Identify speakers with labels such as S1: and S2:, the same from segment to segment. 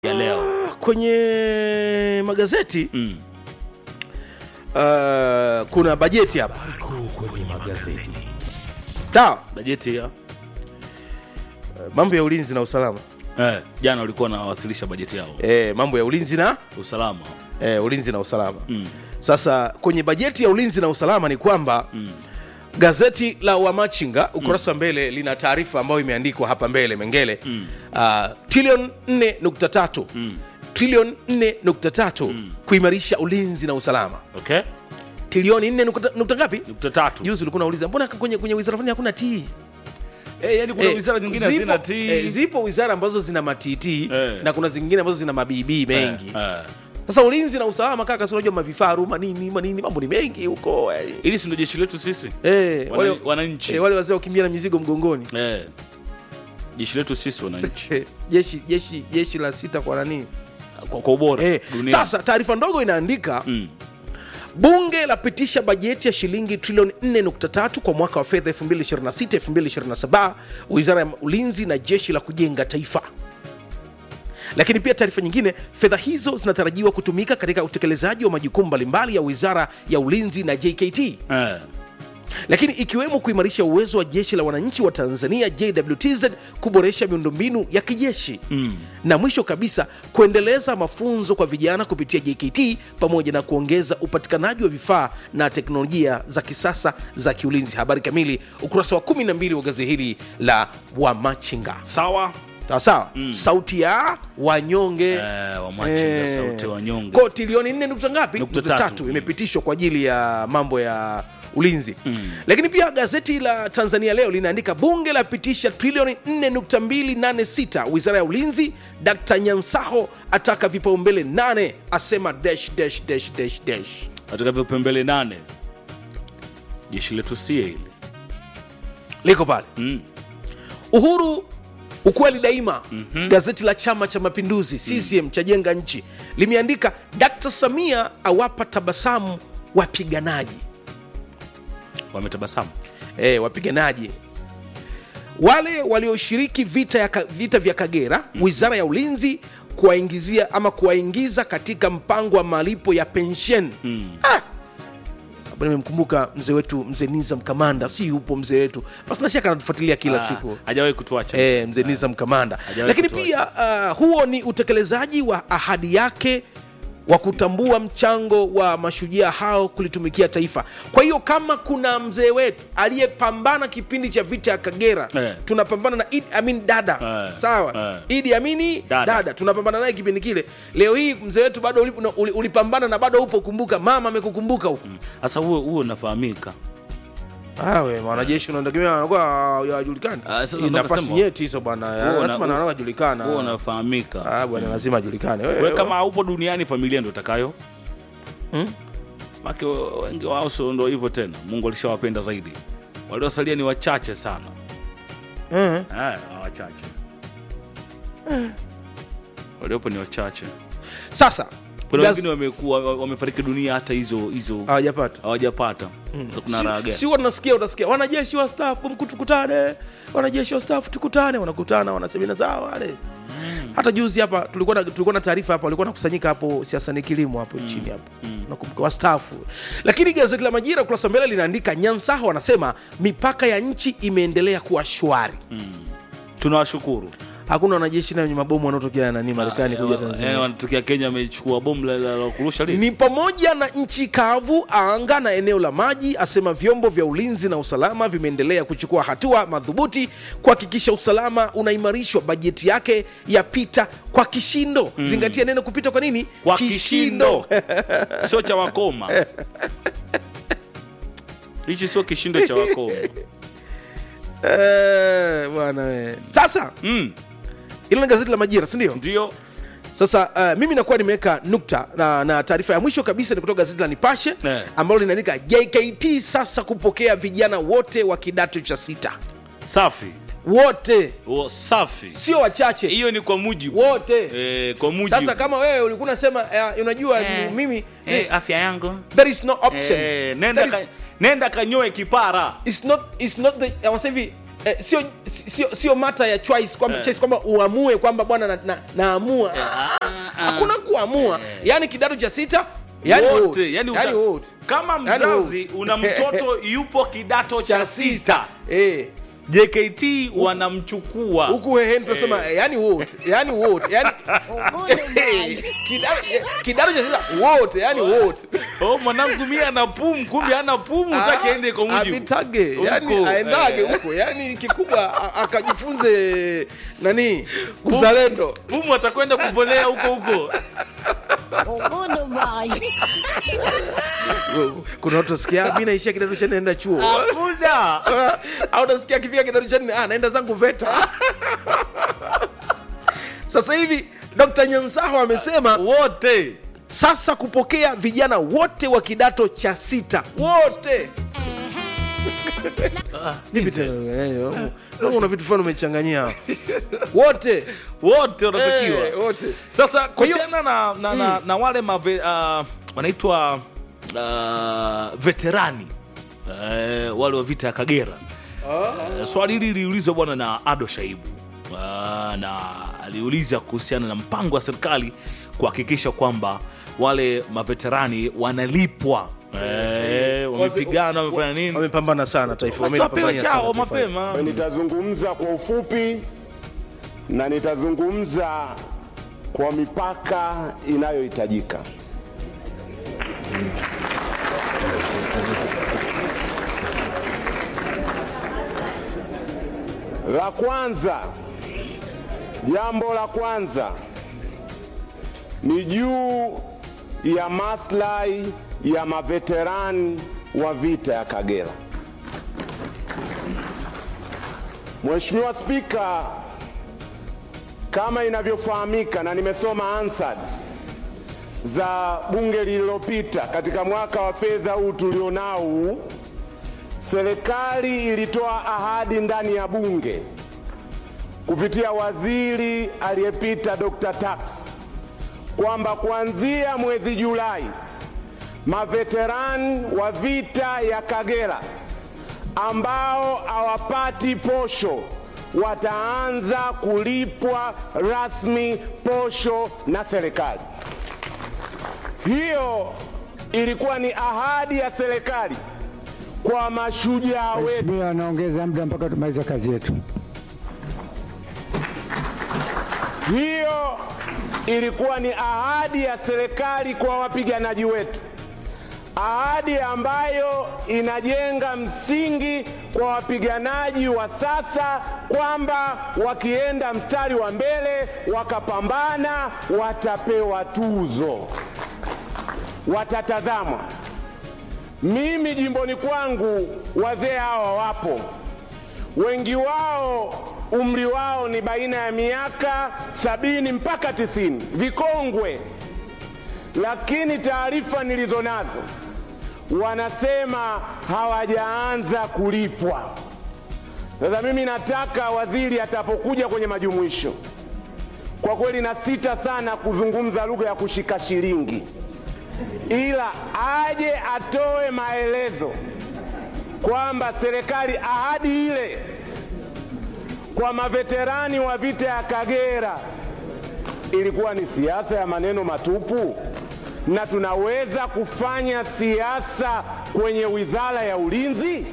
S1: ya leo
S2: kwenye magazeti
S1: mm.
S2: uh, kuna bajeti hapa
S3: kuu kwenye magazeti.
S2: sawa
S1: bajeti ya
S2: uh, mambo ya ulinzi na usalama
S1: eh, jana walikuwa wanawasilisha bajeti yao
S2: eh, mambo ya ulinzi na
S1: usalama
S2: eh, ulinzi na usalama
S1: mm.
S2: sasa kwenye bajeti ya ulinzi na usalama ni kwamba
S1: Mm.
S2: gazeti la wamachinga ukurasa wa mbele lina taarifa ambayo imeandikwa hapa mbele mengele
S1: Mm.
S2: uh, trilioni 4.3
S1: Mm.
S2: trilioni 4.3 kuimarisha ulinzi na usalama
S1: okay
S2: trilioni 4 nukta- nukta ngapi
S1: nukta tatu
S2: juzi ulikuwa unauliza mbona kwenye, kwenye wizara fulani hakuna tii
S1: eh, yani kuna
S2: Eh,
S1: wizara nyingine
S2: zipo-
S1: hazina ti
S2: eh, zipo wizara ambazo zina matiti
S1: Eh.
S2: na kuna zingine ambazo zina mabibii mengi
S1: eh, eh.
S2: sasa ulinzi na usalama kaka si unajua mavifaru manini manini mambo ni mengi huko eh.
S1: ili si ndio jeshi letu sisi
S2: Eh,
S1: Wana-
S2: wale,
S1: wananchi
S2: eh, wale wazee wakimbia na mizigo mgongoni
S1: eh. jeshi letu sisi wananchi
S2: Eh, jeshi jeshi jeshi la sita kwa nani
S1: kwa, kwa ubora
S2: eh,
S1: dunia
S2: sasa taarifa ndogo inaandika
S1: mm.
S2: bunge lapitisha bajeti ya shilingi trilioni 4.3 kwa mwaka wa fedha 2026-2027 wizara ya ulinzi na jeshi la kujenga taifa lakini pia taarifa nyingine fedha hizo zinatarajiwa kutumika katika utekelezaji wa majukumu mbalimbali ya wizara ya ulinzi na jkt
S1: eh.
S2: lakini ikiwemo kuimarisha uwezo wa jeshi la wananchi wa tanzania jwtz kuboresha miundombinu ya kijeshi
S1: Mm.
S2: na mwisho kabisa kuendeleza mafunzo kwa vijana kupitia jkt pamoja na kuongeza upatikanaji wa vifaa na teknolojia za kisasa za kiulinzi habari kamili ukurasa wa 12 wa gazeti hili la wamachinga
S1: sawa
S2: sawasawa mm. sauti ya wanyonge
S1: eh, wamachinga
S2: Eh.
S1: sauti ya wanyonge
S2: ko trilioni nne nukta ngapi
S1: Nukta
S2: Nukta
S1: tatu.
S2: tatu imepitishwa kwa ajili ya mambo ya ulinzi mm. lakini pia gazeti la tanzania leo linaandika bunge lapitisha trilioni 4.286 wizara ya ulinzi dkt nyansaho ataka vipaumbele 8 asema dash, dash, dash, dash, dash.
S1: katika vipembele nane jeshi letu sie hili
S2: liko pale
S1: mm.
S2: uhuru ukweli daima mm-hmm. gazeti la chama cha mapinduzi ccm cha jenga nchi limeandika dkt samia awapa tabasamu wapiganaji
S1: wametabasamu
S2: e, wapiganaji wale walioshiriki vita, ya, Ka- vita vya kagera wizara ya ulinzi kuwaingizia ama kuwaingiza katika mpango wa malipo ya pensheni
S1: mm.
S2: ah! Hapa nimemkumbuka mzee wetu mzee nizam kamanda si yupo mzee wetu basi nashaka anatufuatilia kila
S1: Ah,
S2: siku
S1: hajawahi kutuacha
S2: e, mzee nizam kamanda
S1: Hajawahi
S2: lakini
S1: kutuacha.
S2: pia uh, huo ni utekelezaji wa ahadi yake wa kutambua mchango wa mashujaa hao kulitumikia taifa kwa hiyo kama kuna mzee wetu aliyepambana kipindi cha vita ya kagera
S1: Eh.
S2: tunapambana na Idi Amin dada
S1: Eh.
S2: sawa
S1: Eh.
S2: Idi Amini
S1: Dada.
S2: dada, tunapambana naye kipindi kile leo hii mzee wetu bado uli- uli- ulipambana na bado upo kumbuka mama amekukumbuka huko
S1: sasa huo huo unafahamika
S2: awe wanajeshi unategemea wanakuwa hawajulikani
S1: Ah, sasa
S2: Hii
S1: ndo
S2: nafasi
S1: nasema.
S2: nyeti hizo bwana
S1: Huo
S2: lazima
S1: una-
S2: na wanajulikana
S1: huo unafahamika
S2: Ah, bwana lazima ajulikane Wewe-
S1: we kama haupo duniani familia ndo itakayo
S2: Hmm?
S1: make wengi wao sio ndo hivyo tena mungu alishawapenda zaidi waliosalia ni wachache sana
S2: Eh.
S1: eh, wachache waliopo ni wachache
S2: sasa
S1: kuna
S2: gaz-
S1: wengine wamekuwa wamefariki dunia hata hizo hizo
S2: hawajapata
S1: hawajapata Sasa kuna raha
S2: si,
S1: gani
S2: si huwa tunasikia utasikia wanajeshi wa stafu mku tukutane wanajeshi wa stafu tukutane wanakutana wanasemina zao wale hata juzi hapa tulikuwa na, tulikuwa na taarifa hapa walikuwa nakusanyika hapo siasa ni kilimo hapo chini hapo nakumbuka wastaafu lakini gazeti la majira ukurasa wa mbele linaandika nyansaho wanasema mipaka ya nchi imeendelea kuwa shwari
S1: tunawashukuru
S2: hakuna wanajeshi na wenye mabomu wanaotokea nani marekani kuja
S1: Eh,
S2: tanzania
S1: wanatokea kenya amechukua bomu la- la la kurusha lini
S2: ni pamoja na nchi kavu, anga na eneo la maji. Asema vyombo vya ulinzi na usalama vimeendelea kuchukua hatua madhubuti kuhakikisha usalama unaimarishwa. Bajeti yake yapita kwa kishindo. Zingatia neno kupita kwa nini?
S1: kwa kishindo sio cha wakoma hichi sio kishindo cha wakoma
S2: Eh, bwana we. Sasa
S1: mm,
S2: ile ni gazeti la Majira, si ndio?
S1: ndio
S2: Sasa uh, mimi nakuwa nimeweka nukta na, na taarifa ya mwisho kabisa ni kutoka gazeti la Nipashe
S1: Eh.
S2: ambalo linaandika JKT sasa kupokea vijana wote wa kidato cha sita,
S1: safi
S2: wote
S1: o, safi
S2: sio wachache
S1: hiyo ni kwa mujibu
S2: wote
S1: eh, kwa mujibu
S2: sasa kama wewe ulikuwa unasema uh, unajua
S1: Eh,
S2: mimi
S1: eh, afya yangu
S2: there is no option
S1: eh, nenda,
S2: That
S1: ka,
S2: is,
S1: nenda kanyoe kipara
S2: it's not, it's not the, I was hivi eh, sio sio sio mata ya choice kwamba
S1: Eh.
S2: choice kwamba uamue kwamba bwana na, na, naamua Ah, hakuna kuamua yani kidato cha sita yani
S1: wote yani, uta,
S2: yani wote
S1: kama
S2: Yani
S1: mzazi
S2: wote.
S1: una mtoto yupo kidato cha sita
S2: eh
S1: jkt wanamchukua
S2: huku heheni tunasema eh, yani wote yani wote yani kidato eh, kidato cha sita wote yani wote
S1: oh, mwanangu mie ana pumu kumbe ana pumu taki aende kwa mujibu
S2: apitage yani
S1: Huko,
S2: aendage
S1: eh.
S2: huko yani kikubwa a- akajifunze nani uzalendo
S1: pumu atakwenda kupolea huko huko
S2: kuna watu nasikia mi naishia kidato cha nne naenda chuo
S1: hakuna
S2: au nasikia akifika kidato cha nne ah, naenda zangu veta sasa hivi dr nyansaho amesema
S1: wote
S2: sasa kupokea vijana wote wa kidato cha sita wote vipi tena Eh, eh, una vitu fulani umechanganyia wote
S1: wote wanatakiwa
S2: Eh, wote
S1: sasa
S2: hiyo-
S1: kuhusiana na, na, na, na wale mave, uh, wanaitwa uh, veterani uh, wale wa vita ya kagera uh, swali hili liliulizwa bwana na ado shaibu uh, na aliuliza kuhusiana na mpango wa serikali kuhakikisha kwamba wale maveterani wanalipwa Eh, wamepigana wamefanya nini
S2: wamepambana sana taifa
S1: basi wapewe
S2: wamelipambania sana
S1: chao
S2: taifa hili.
S1: mapema
S4: Nitazungumza kwa ufupi na nitazungumza kwa mipaka inayohitajika. La kwanza, jambo la kwanza ni juu ya maslahi ya maveterani wa vita ya Kagera. Mheshimiwa Spika, kama inavyofahamika na nimesoma answers za bunge lililopita katika mwaka wa fedha huu tulionao huu, serikali ilitoa ahadi ndani ya bunge kupitia waziri aliyepita Dr. Tax kwamba kuanzia mwezi Julai maveterani wa vita ya Kagera ambao hawapati posho wataanza kulipwa rasmi posho na serikali. Hiyo ilikuwa ni ahadi ya serikali kwa mashujaa wetu.
S5: Mheshimiwa anaongeza muda mpaka tumalize kazi yetu.
S4: Hiyo ilikuwa ni ahadi ya serikali kwa wapiganaji wetu, ahadi ambayo inajenga msingi kwa wapiganaji wa sasa kwamba wakienda mstari wa mbele wakapambana, watapewa tuzo, watatazamwa. Mimi jimboni kwangu wazee hawa wapo, wengi wao umri wao ni baina ya miaka sabini mpaka tisini, vikongwe. Lakini taarifa nilizo nazo wanasema hawajaanza kulipwa. Sasa mimi nataka waziri atapokuja kwenye majumuisho, kwa kweli na sita sana kuzungumza lugha ya kushika shilingi, ila aje atoe maelezo kwamba serikali ahadi ile kwa maveterani wa vita ya Kagera ilikuwa ni siasa ya maneno matupu, na tunaweza kufanya siasa kwenye wizara ya ulinzi?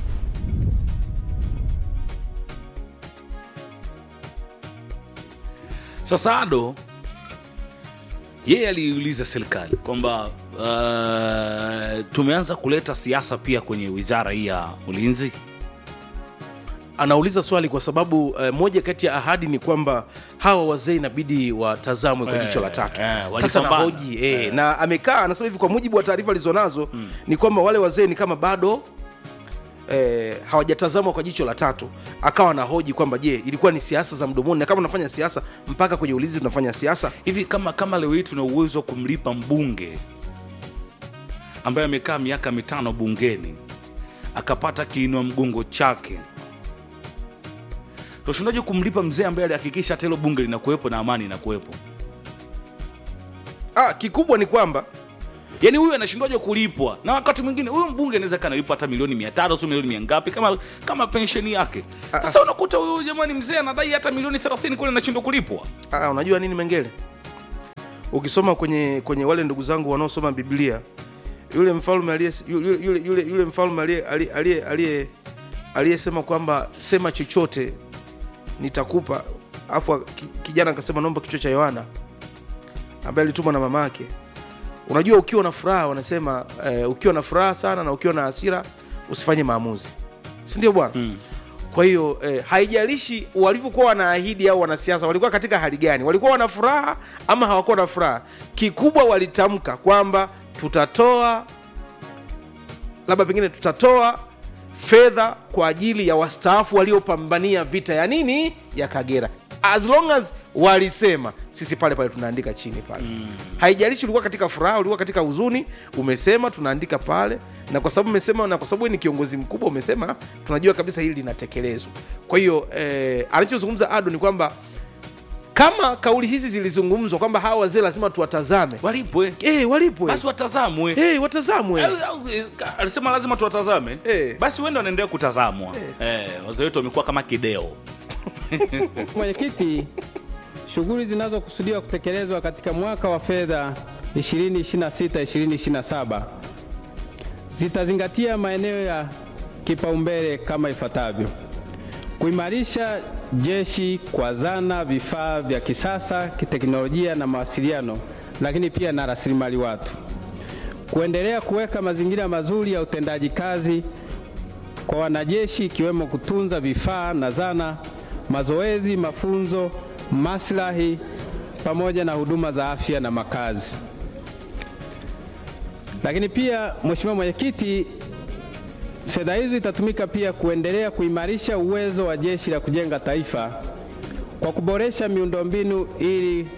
S1: Sasa Ado yeye aliuliza serikali kwamba uh, tumeanza kuleta siasa pia kwenye wizara hii ya ulinzi.
S2: anauliza swali kwa sababu uh, moja kati ya ahadi ni kwamba hawa wazee inabidi watazamwe kwa
S1: Eh,
S2: jicho la tatu
S1: eh,
S2: sasa
S1: walipambana.
S2: nahoji eh, na amekaa anasema hivi kwa mujibu wa taarifa alizonazo ni kwamba wale wazee ni kama bado eh, hawajatazamwa kwa jicho la tatu akawa anahoji kwamba je ilikuwa ni siasa za mdomoni na kama unafanya siasa mpaka kwenye ulinzi tunafanya siasa
S1: Hivi kama kama leo hii tuna uwezo wa kumlipa mbunge ambaye amekaa miaka mitano bungeni akapata kiinua mgongo chake, tunashindaje kumlipa mzee ambaye alihakikisha hata hilo bunge linakuwepo na amani inakuwepo?
S2: ah, kikubwa ni kwamba
S1: yaani huyu anashindwaje kulipwa na wakati mwingine huyu mbunge anaweza kanalipwa hata milioni mia tano sio milioni mia ngapi kama kama pensheni yake sasa unakuta huyu jamani mzee anadai hata milioni 30 kule anashindwa kulipwa
S2: Ah, unajua nini mengele ukisoma kwenye kwenye wale ndugu zangu wanaosoma biblia yule mfalme aliye yule, yule, yule, yule mfalme aliye- aliye- aliye- aliye- aliyesema kwamba sema chochote nitakupa afu ki- kijana akasema naomba kichwa cha yohana ambaye alitumwa na mama yake unajua ukiwa na furaha wanasema eh, ukiwa na furaha sana na ukiwa na hasira usifanye maamuzi si ndio bwana mm. kwa hiyo eh, haijalishi walivyokuwa wanaahidi au wanasiasa walikuwa katika hali gani walikuwa wana furaha ama hawakuwa na furaha kikubwa walitamka kwamba tutatoa labda pengine tutatoa fedha kwa ajili ya wastaafu waliopambania vita ya nini ya kagera as long as walisema sisi pale pale tunaandika chini pale mm. haijalishi ulikuwa katika furaha ulikuwa katika huzuni umesema tunaandika pale na kwa sababu umesema na kwa sababu wewe ni kiongozi mkubwa umesema tunajua kabisa hili linatekelezwa kwa hiyo eh, alichozungumza ado ni kwamba kama kauli hizi zilizungumzwa kwamba hawa wazee lazima tuwatazame
S1: walipwe
S2: eh, walipwe
S1: basi watazamwe
S2: eh, watazamwe
S1: Au- au- eh, ka- alisema lazima tuwatazame
S2: Eh.
S1: basi wende wanaendelea kutazamwa eh, wazee wetu wamekuwa kama kideo
S6: Mwenyekiti, shughuli zinazokusudiwa kutekelezwa katika mwaka wa fedha 2026-2027 zitazingatia maeneo ya kipaumbele kama ifuatavyo: kuimarisha jeshi kwa zana, vifaa vya kisasa, kiteknolojia na mawasiliano, lakini pia na rasilimali watu, kuendelea kuweka mazingira mazuri ya utendaji kazi kwa wanajeshi ikiwemo kutunza vifaa na zana, mazoezi, mafunzo, maslahi pamoja na huduma za afya na makazi. Lakini pia Mheshimiwa Mwenyekiti, fedha hizo itatumika pia kuendelea kuimarisha uwezo wa Jeshi la Kujenga Taifa kwa kuboresha miundombinu ili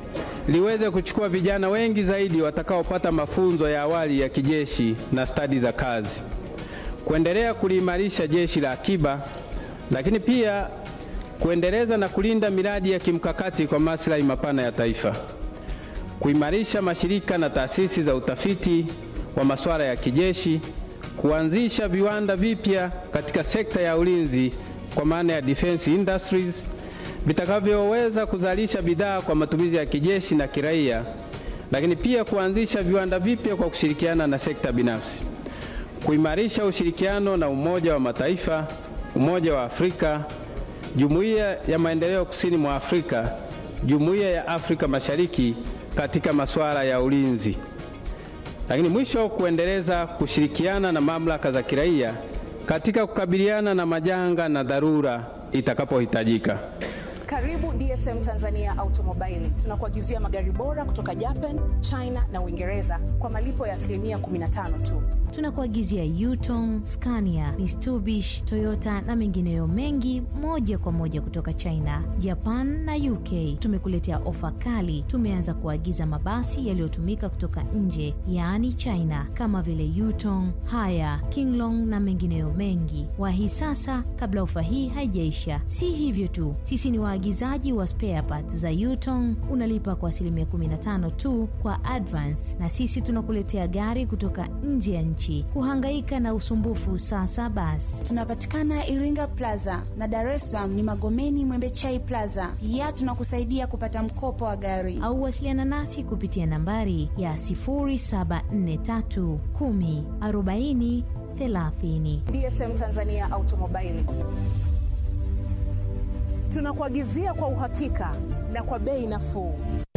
S6: liweze kuchukua vijana wengi zaidi watakaopata mafunzo ya awali ya kijeshi na stadi za kazi kuendelea kuliimarisha jeshi la akiba, lakini pia kuendeleza na kulinda miradi ya kimkakati kwa maslahi mapana ya taifa, kuimarisha mashirika na taasisi za utafiti wa masuala ya kijeshi, kuanzisha viwanda vipya katika sekta ya ulinzi kwa maana ya defense industries vitakavyoweza kuzalisha bidhaa kwa matumizi ya kijeshi na kiraia, lakini pia kuanzisha viwanda vipya kwa kushirikiana na sekta binafsi kuimarisha ushirikiano na Umoja wa Mataifa, Umoja wa Afrika, Jumuiya ya Maendeleo Kusini mwa Afrika, Jumuiya ya Afrika Mashariki katika masuala ya ulinzi. Lakini mwisho, kuendeleza kushirikiana na mamlaka za kiraia katika kukabiliana na majanga na dharura itakapohitajika.
S7: Karibu DSM Tanzania Automobile. Tunakuagizia magari bora kutoka Japan, China na Uingereza kwa malipo ya asilimia 15 tu.
S8: tunakuagizia Yutong, Scania, Mitsubishi, Toyota na mengineyo mengi moja kwa moja kutoka China, Japan na UK. Tumekuletea ofa kali. Tumeanza kuagiza mabasi yaliyotumika kutoka nje, yaani China, kama vile Yutong, Haya, Kinglong na mengineyo mengi. Wahi sasa kabla ofa hii haijaisha. Si hivyo tu, sisi ni waagizaji wa spare parts za Yutong. Unalipa kwa asilimia 15 tu kwa advance, na sisi tunakuletea gari kutoka nje ya nchi. Kuhangaika na usumbufu sasa basi.
S9: Tunapatikana Iringa Plaza na Dar es Salaam ni Magomeni Mwembechai Plaza. Pia tunakusaidia kupata mkopo wa gari.
S8: au wasiliana nasi kupitia nambari ya 0743 10 40 30.
S7: DSM Tanzania Automobile. Tunakuagizia kwa uhakika na kwa bei nafuu.